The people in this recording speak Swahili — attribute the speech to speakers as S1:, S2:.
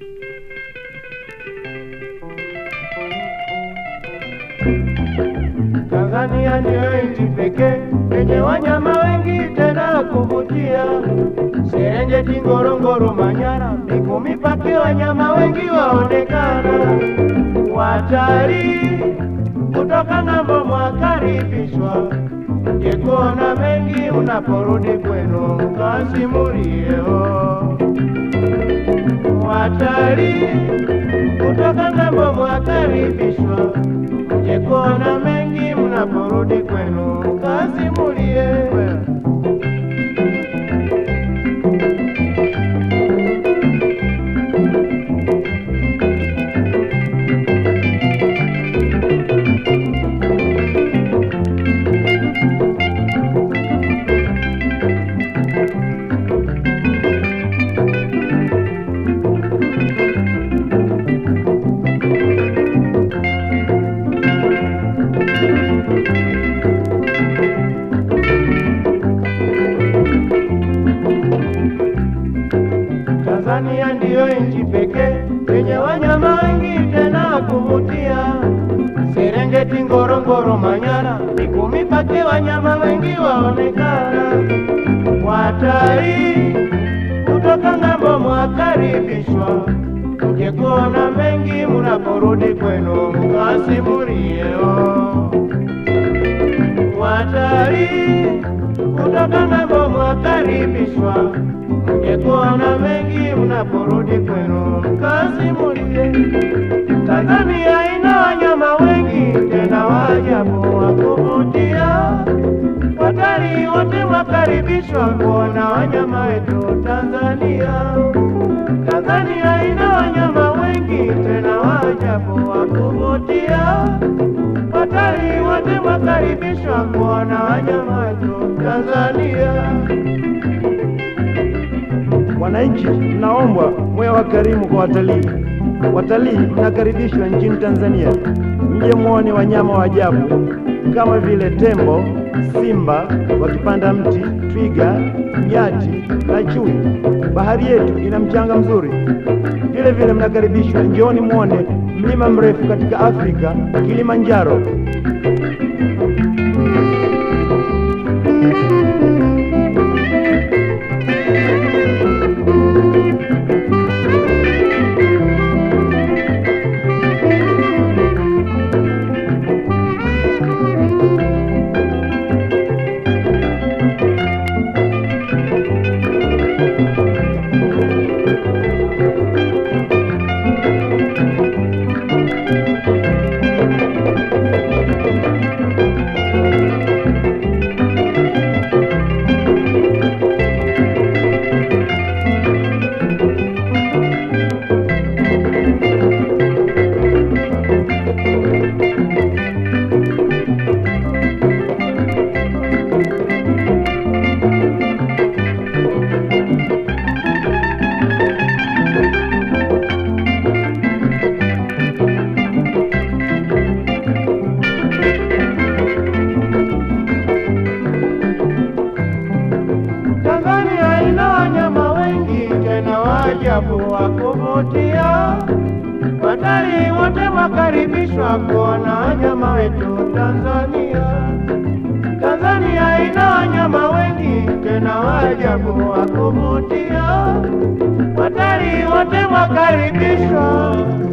S1: Tanzania ndiyo nchi pekee yenye wanyama wengi tena kuvutia. Serengeti, Ngorongoro, Manyara, Mikumi Pake, wanyama wengi waonekana. Watalii kutoka ng'ambo mwakaribishwa, je, kuona mengi unaporudi kwenu mkasimulieo. Watalii kutoka ng'ambo mwakaribishwa, je, kuona mengi mnaporudi kwenu mkasimulie. Tanzania ndiyo nchi pekee yenye wanyama wengi tena kuvutia. Serengeti, Ngorongoro, Manyara, Mikumi Pake, wanyama wengi waonekana. Watalii kutoka ng'ambo mwakaribishwa, mje kuona mengi mnaporudi kwenu mkasimulieo. Watalii kutoka ng'ambo mwakaribishwa, mje kuona mengi mnaporudi kwenu mkasimulie. Tanzania ina wanyama wengi tena waajabu wa kuvutia. Watalii wote mwakaribishwa kuona wanyama wetu Tanzania. Tanzania ina wanyama wengi tena waajabu wa kuvutia. Watalii wote mwakaribishwa kuona wanyama wetu Tanzania.
S2: Wananchi mnaombwa mwe wakarimu kwa watalii. Watalii mnakaribishwa nchini Tanzania, mje muone wanyama wa ajabu kama vile tembo, simba wakipanda mti, twiga, nyati na chui. Bahari yetu ina mchanga mzuri. Vile vile mnakaribishwa, njooni muone mlima mrefu katika Afrika, Kilimanjaro.
S1: Tanzania ina wanyama wengi tena waajabu wa kuvutia. Watalii wote wakaribishwa kuona wanyama wetu Tanzania. Tanzania ina wanyama wengi tena waajabu wa kuvutia. Watalii wote wakaribishwa